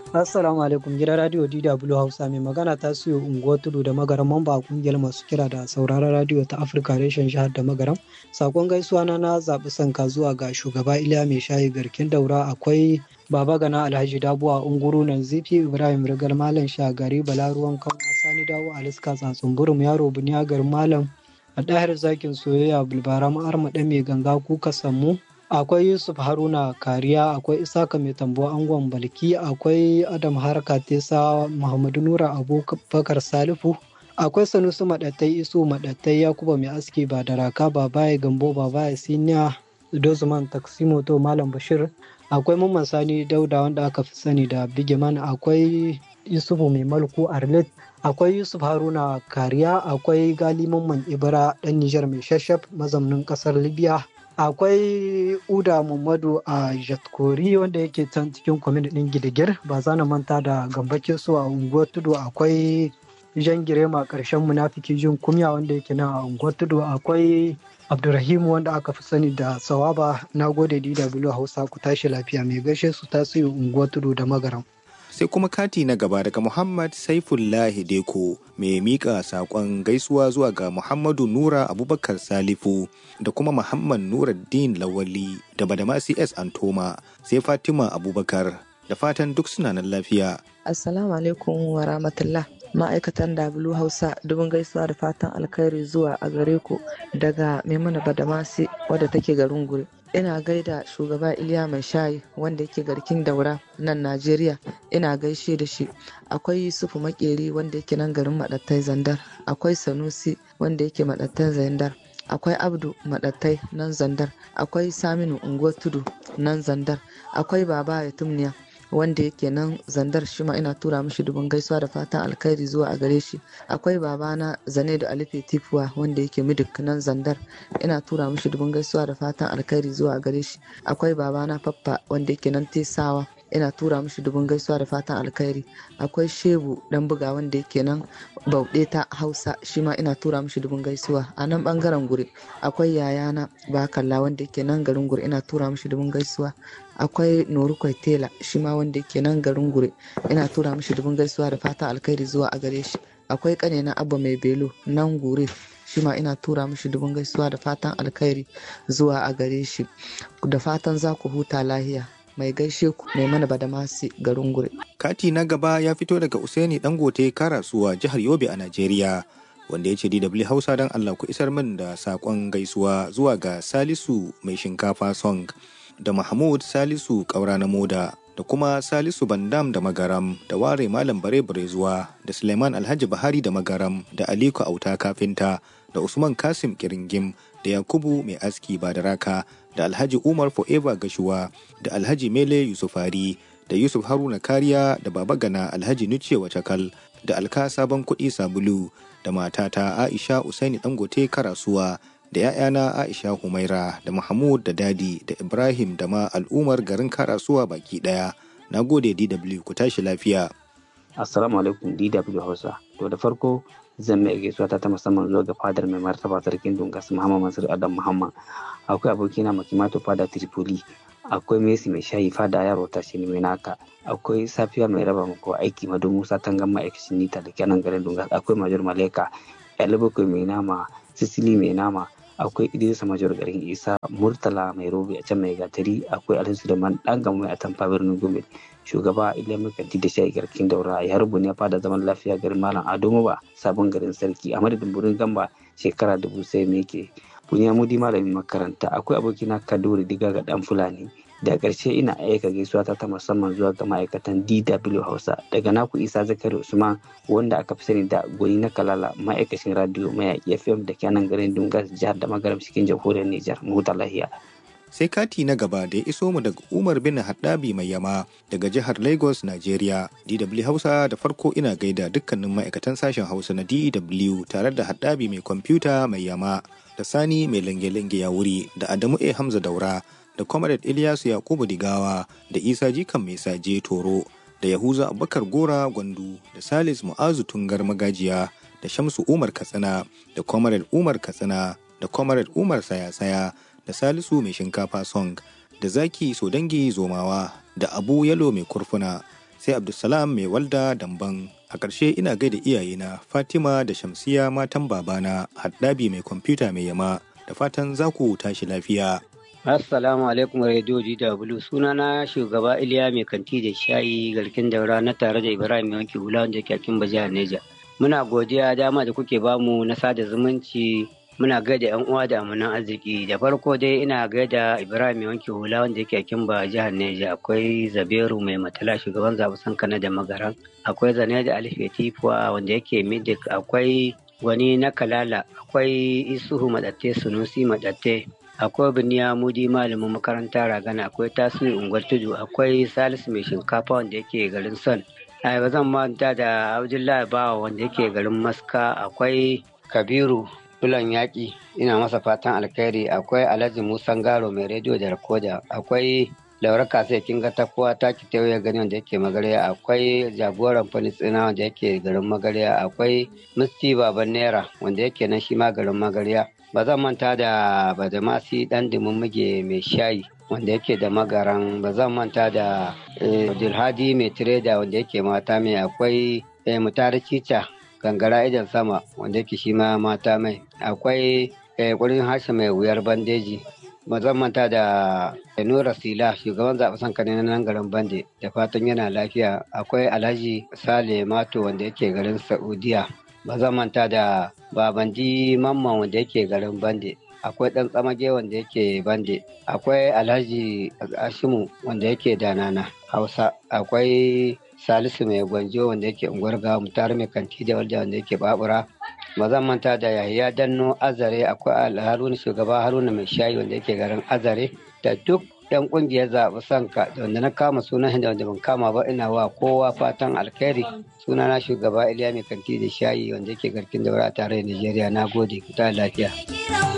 Assalamu alaikum gidan radio DW Hausa mai magana ta siyo unguwar tudu da magaram mamba a kungiyar masu kira da sauraron radio ta Afirka reshen jihar da magaram. Sakon gaisuwa na na zaɓi sanka zuwa ga shugaba Iliya mai shayi garkin daura akwai Baba Gana Alhaji Dabuwa Unguru nan Zifi Ibrahim Rigar Malam Shagari Balaruwan kan Sani Dawo Aliska Tsatsun Yaro Buniyagar Malam a ɗahar zakin soyayya bulbara ma'arma ɗan mai ganga kuka sammu akwai yusuf haruna kariya akwai isaka mai tambo angon balki akwai adam harka tesa muhammadu nura abubakar salifu akwai sanusi maɗattai isu maɗattai yakuba mai aski ba da raka ba baya gambo ba baya siniya dozman taksimoto malam bashir akwai mamman sani dauda wanda aka fi sani da bigiman akwai yusufu mai malku arlet akwai yusuf haruna kariya akwai gali mamman ibra ɗan nijar mai shashaf mazaunin ƙasar libya akwai uda muhammadu a jatkori wanda yake can cikin kwamin ɗin gidigir ba za na manta da gambake su a unguwar tudu akwai jan girema ƙarshen munafiki jin kumya wanda yake nan a unguwar tudu akwai abdurrahim wanda aka fi sani da sawaba na gode dw hausa ku tashi lafiya mai gaishe su tasiri unguwar tudu da magaram sai kuma kati na gaba daga Muhammad Saifullahi Deko mai mika saƙon gaisuwa zuwa ga Muhammadu Nura Abubakar Salifu da kuma Muhammad Nuruddin Lawali da Badama CS Antoma sai Fatima Abubakar da fatan duk suna nan lafiya. Assalamu alaikum wa rahmatullah. Ma'aikatan W Hausa dubin gaisuwa da fatan alkhairi zuwa a gare ku daga Maimuna Badamasi wadda take garin Gure. ina gaida shugaba iliya mai shayi wanda yake garkin daura nan najeriya ina gaishe da shi akwai yusufu makeri wanda yake nan garin madattai zandar akwai sanusi wanda yake madattai zandar akwai abdu madattai nan zandar akwai saminu unguwar tudu nan zandar akwai baba ya tumniya wanda yake nan zandar shi ma ina tura mishi dubin gaisuwa da fatan alkhairi zuwa a gare shi akwai babana zane da alife tifuwa wanda yake midik nan zandar ina tura mishi dubin gaisuwa da fatan alkhairi zuwa a gare shi akwai babana faffa wanda yake nan tesawa ina tura mishi dubin gaisuwa da fatan alkhairi akwai shebu dan buga wanda yake nan bauɗe ta hausa shi ma ina tura mishi dubin gaisuwa a nan bangaren guri akwai yayana bakalla wanda yake nan garin guri ina tura mishi dubin gaisuwa akwai norukwai tela shi ma wanda yake nan garin gure ina tura mishi dubin gaisuwa da fatan alkhairi zuwa a gare shi akwai kane na abba mai belo nan gure shi ma ina tura mishi dubin gaisuwa da fatan alkhairi zuwa a gare shi da fatan za ku huta lahiya mai gaishe ku mai mana badamasi garin gure Kati na gaba ya fito daga Usaini Dangote Karasuwa jihar Yobe a Najeriya. Wanda ya ce DW Hausa don Allah ku isar min da saƙon gaisuwa zuwa ga Salisu mai shinkafa song da Mahmud Salisu ƙaura na moda da kuma Salisu Bandam da Magaram da Ware Malam Bare zuwa da Suleiman Alhaji Bahari da Magaram da Aliko Auta Kafinta da Usman Kasim Kiringim da Yakubu Mai Aski Badaraka da Alhaji Umar Forever Gashuwa da Alhaji Mele Yusufari da Yusuf Haruna Kariya da Baba Gana Alhaji Nuce Wacakal da Alka Sabon Kuɗi Sabulu da matata Aisha Usaini Dangote Karasuwa da ‘ya'yana Aisha Humaira da Mahmud da Dadi da Ibrahim da ma al'ummar garin Karasuwa baki ɗaya. Na gode DW ku tashi lafiya. Assalamu alaikum DW Hausa. To da farko zan mai gaisuwa ta ta musamman zuwa ga fadar mai martaba sarkin Dungas Muhammad Mansur Adam Muhammad. Akwai abokina Makimato fada Tripoli. Akwai Messi mai shayi fada yaro ta shi mai naka. Akwai Safiya mai raba mako aiki Madu Musa Tangan ma'aikacin Nita da kenan garin Dungas. Akwai Major Maleka. Yalibakwai mai nama. Sisili mai nama. akwai idrisa major garin isa murtala mai robe a can mai gatari akwai alhaji suleiman dan gama mai atamfa birnin gombe shugaba ilimin kanti da shayi garkin daura ya rubu ne fada zaman lafiya garin malam ado ba sabon garin sarki a madadin burin gamba shekara dubu sai me ke buniya mudi malamin makaranta akwai abokina kaduri diga ga dan fulani da ƙarshe ina aika gaisuwa ta musamman zuwa ga ma'aikatan DW Hausa daga naku Isa Zakari Usman wanda aka fi sani da gwani na Kalala ma'aikacin radio mayaƙi FM da kenan garin Dungas jihar da magaram cikin jamhuriyar Nijar mu lahiya. Sai kati na gaba da ya iso mu daga Umar bin Haddabi mai yama daga jihar Lagos, Nigeria. DW Hausa da farko ina gaida dukkanin ma'aikatan sashen Hausa na DW tare da Haddabi mai kwamfuta mai yama da Sani mai lange-lange ya wuri da Adamu A Hamza Daura da Comrade Ilyasu Yakubu Digawa da Isa Jikan Mai Saje Toro da Yahuza Abubakar Gora Gwandu da Salis Mu'azu Tungar Magajiya da Shamsu Umar Katsina da Comrade Umar Katsina da Comrade Umar Sayasaya da Salisu Mai Shinkafa Song da Zaki Sodangi Zomawa da Abu Yalo Mai Kurfuna sai abdulsalam mai walda damban a ƙarshe ina gaida iyayena fatima da shamsiya matan babana haddabi mai kwamfuta mai yama da fatan za ku tashi lafiya Assalamu alaikum Radio DW sunana shugaba Iliya mai kanti da shayi garkin daura na tare da Ibrahim Yanki Hula wanda ke akin jihar Neja. Muna godiya dama da kuke bamu na sada zumunci muna gaida yan uwa da amanan arziki da farko dai ina gaida Ibrahim Yanki Hula wanda yake akin ba jihar Neja akwai Zabiru mai matala shugaban zabusan kana da magaran akwai Zane da Alife Tifuwa wanda yake Midik akwai wani na Kalala akwai Isuhu Madatte Sunusi Madatte akwai biniya mudi malamin makaranta ragana akwai tasiri unguwar tudu akwai salisu mai shinkafa wanda yake garin son ai ba zan manta da abdullahi bawa wanda yake garin maska akwai kabiru bulan yaƙi ina masa fatan alkhairi akwai alhaji musan garo mai rediyo da rikoda akwai laura kasa kin ga takuwa ta ki ya gani wanda yake magarya akwai jagoran falisina wanda yake garin magarya akwai musti baban naira wanda yake nan shi ma garin magarya ba zan manta da badamasi dan muge mai shayi wanda yake da magaran ba zan manta da abdulhadi mai tireda wanda yake mata mai akwai mutare cica gangara idan sama wanda yake shi ma mata mai akwai kurin harshe mai wuyar bandeji ba zan manta da nura sila shugaban zaɓe sanka na nan garin bande da fatan yana lafiya akwai alhaji sale mato wanda yake garin saudiya ba zan manta da babandi mamman wanda yake garin bande akwai ɗan tsamage wanda yake bande akwai alhaji ashimu wanda yake danana hausa akwai salisu mai gwanjo wanda yake unguwar gawa mutar mai kanti da walda wanda yake babura ba zan manta da yahaya danno azare akwai haruna shugaba haruna mai shayi wanda yake garin azare da duk yan kungiyar zaɓi sanka da wanda na kama sunan da wanda ban kama ba ina wa kowa fatan alkhairi sunana shugaba iliya mai kanti da shayi wanda yake garkin daura a tarayyar nigeria na gode ku ta lafiya